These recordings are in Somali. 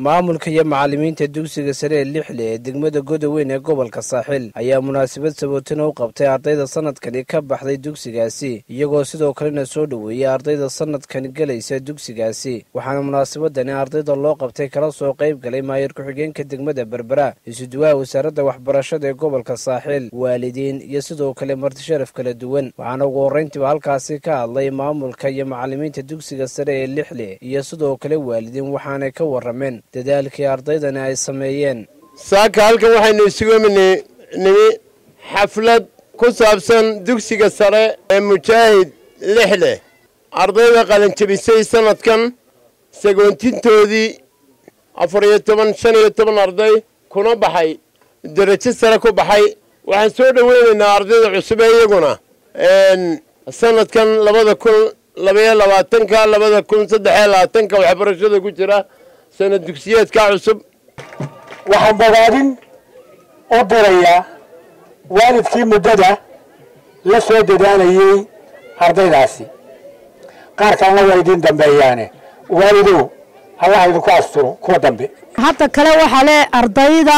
maamulka iyo macallimiinta dugsiga sare ee lixle ee degmada godoweyn ee gobolka saaxil ayaa munaasabad sabootina u qabtay ardayda sanadkani ka baxday dugsigaasi iyagoo sidoo kalena soo dhoweeyey ardayda sanadkani gelaysa dugsigaasi waxaana munaasabadani ardayda loo qabtay kala soo qayb galay maayar ku-xigeenka degmada berbera isuduwaha wasaaradda waxbarashada ee gobolka saaxil waalidiin iyo sidoo kale martisharaf kala duwan waxaana ugu horrayntiiba halkaasi ka hadlay maamulka iyo macallimiinta dugsiga sare ee lixle iyo sidoo kale waalidiin waxaanay ka warrameen dadaalkii ardaydani ay sameeyeen saaka halkan waxaynu isugu nimi xaflad ku saabsan dugsiga sare ee mujaahid lixle ardayda qalinjabisay sanadkan sagoontintoodii afar iyo toban shan iyo toban arday kuna baxay derajo sare ku baxay waxaan soo dhoweynaynaa ardayda cusub ee iyaguna sanadkan labada kun labaiyo labaatanka labada kun saddexiyo labaatanka waxbarashada ku jira sanad dugsiyeedka cusub waxaan bogaadin u dirayaa waalidkii muddada la soo dadaalayey ardaydaasi qaar kalena waa idiin dambeeyaane waalidow allah idinku asturo kuwa dambe hadda kale waxaa le ardayda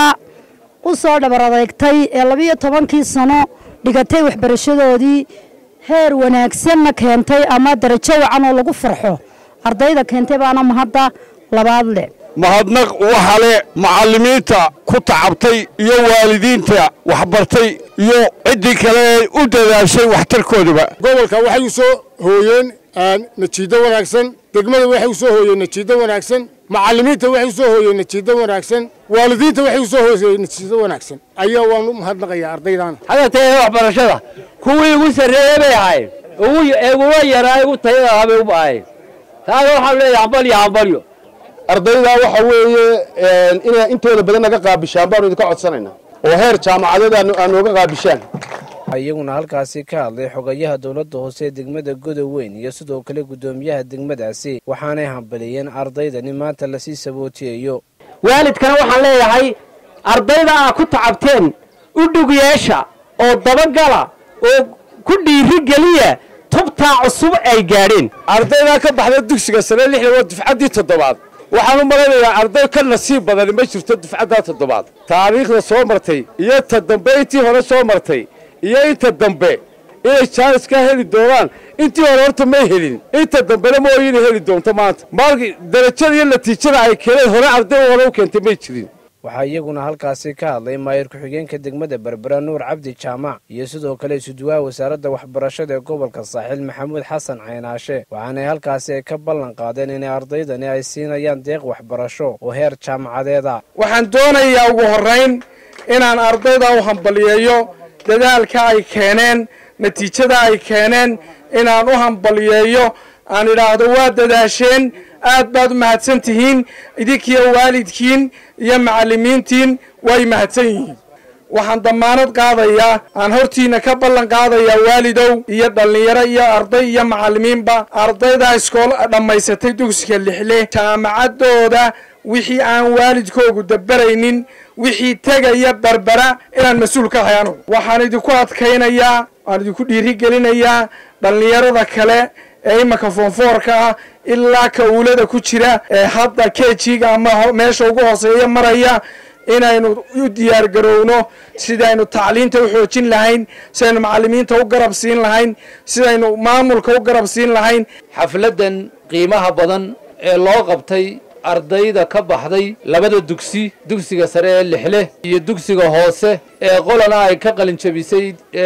u soo dhabar adeegtay ee labiyo tobankii sano dhigatay waxbarashadoodii heer wanaagsanna keentay ama darajo wacan oo lagu farxo ardayda keentay baana mahadda labaad leh mahadnaq waxa le macallimiinta ku tacabtay iyo waalidiinta waxbartay iyo ciddii kale ee u dadaashay waxtarkoodaba gobolka waxay u soo hooyeen najiido wanaagsan degmada waxay u soo hooyeen najiido wanaagsan macallimiinta waxay u soo hooyeen najiido wanaagsan waalidiinta waxay u soo hooyeen najiido wanaagsan ayaa waan u mahadnaqayaa ardaydan hadatee waxbarashada kuwii ugu sarreeyey bay ahayd ugula yaraa ugu tayada ahaa bay u ahayd taana waxaan leeyahay hambalyo hambalyo ardayda waxa weeye inay intooda badan naga qaabishaan baanu idinka codsanaynaa oo heer jaamacadeed aad nooga qaabishaan iyaguna halkaasi ka hadlay xogayaha dowladda hoose ee degmada godoweyn iyo sidoo kale guddoomiyaha degmadaasi waxaanay hambaliyeen ardaydani maanta lasii sabootiyayo waalidkana waxaan leeyahay ardayda aa ku tacabteen u dhug yeesha oo dabagala oo ku dhiiri geliya tubtaa cusub ay gaadheen ardaydaa ka baxda dugsiga sare lixda waa dufcaddii toddobaad waxaan u malaynayaa arday ka nasiib badani ma jirto dufcaddaa toddobaad taariikhda soo martay iyo ta dambe intii hore soo martay iyo inta dambe inay jaanis ka heli doonaan intii hore horta may helin inta dambena mooy inay heli doonto maanta maalkii darajada iyo natiijada ay keeneen hore arday hore u keentay may jirin waxaa iyaguna halkaasi ka hadlay maayar ku-xigeenka degmada berbera nuur cabdi jaamac iyo sidoo kale isuduwaha wasaaradda waxbarashada ee gobolka saaxiil maxamuud xasan caynaashe waxaanay halkaasi ay ka ballan qaadeen inay ardaydani ay siinayaan deeq waxbarasho oo heer jaamacadeeda waxaan doonayaa ugu horrayn inaan ardayda u hambaliyeeyo dadaalka ay keeneen natiijada ay keeneen inaan u hambaliyeeyo aan idhaahdo waa dadaasheen aad baad u mahadsan tihiin idinkiiyo waalidkiin iyo macallimiintiin way mahadsan yihiin waxaan dammaanad qaadayaa aan hortiina ka ballan qaadayaa waalidow iyo dhallinyaro iyo arday iyo macallimiinba ardayda iskool dhammaysatay dugsiga lixle jaamacaddooda wixii aan waalidkoogu dabaraynin wixii tegaya berbera inaan mas-uul ka ahay anugu waxaan idinku adkaynayaa waan idinku dhiirigelinayaa dhallinyarada kale ee imanka foonfoorka ah ilaa ka uulada ku jira ee hadda kejiga ama meesha ugu hooseeya maraya inaynu u diyaar garowno sidaynu tacliinta u xoojin lahayn sidaynu macallimiinta u garab siin lahayn sidaynu maamulka u garab siin lahayn xafladdan qiimaha badan ee loo qabtay ardayda ka baxday labada dugsi dugsiga sare ee lixle iyo dugsiga hoose ee qolana ay ka qalinjabisay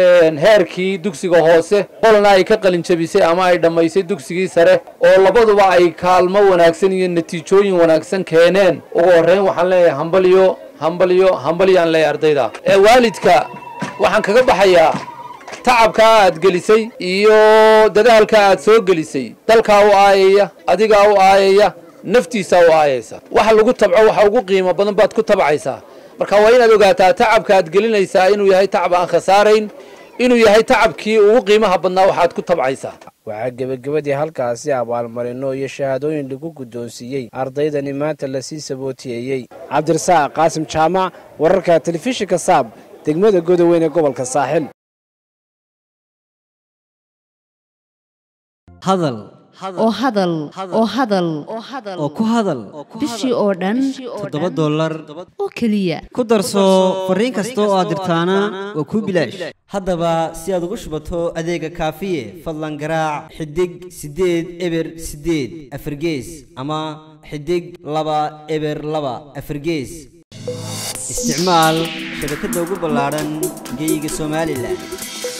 heerkii dugsiga hoose qolana ay ka qalinjabisay ama ay dhammaysay dugsigii sare oo labaduba ay kaalmo wanaagsan iyo natiijooyin wanaagsan keeneen ugu horreyn waxaan leeyahay hambalyo hambalyo hambalyaan leeyahay ardayda ee waalidka waxaan kaga baxayaa tacabkaa aad gelisay iyo dadaalkaa aad soo gelisay dalkaa u aayaya adigaa u aayaya naftiisaa u aayaysa waxa lagu tabco waxa ugu qiimo badan baad ku tabcaysaa marka waa inaad ogaataa tacabka aad gelinaysaa inuu yahay tacab aan khasaarayn inuu yahay tacabkii ugu qiimaha badnaa waxaad ku tabcaysaa waxaa gebagabadii halkaasi abaalmarino iyo shahaadooyin lagu guddoonsiiyey ardaydani maanta lasii sabootiyeeyey cabdirasaaq qaasim jaamac wararka telefishinka saab degmada godoweyn ee gobolka saaxil hadal oo hadal oo hadal oo ku hadal bishii oo dhan toddoba dollar oo keliya ku darso fariin kasta oo aad dirtaana waa kuu bilaash haddaba si aad ugu shubato adeega kaafiye fadlan garaac xidig siddeed eber siddeed afargees ama xidig laba eber laba afargees isticmaal shabakadda ugu ballaadhan geeyiga somalilan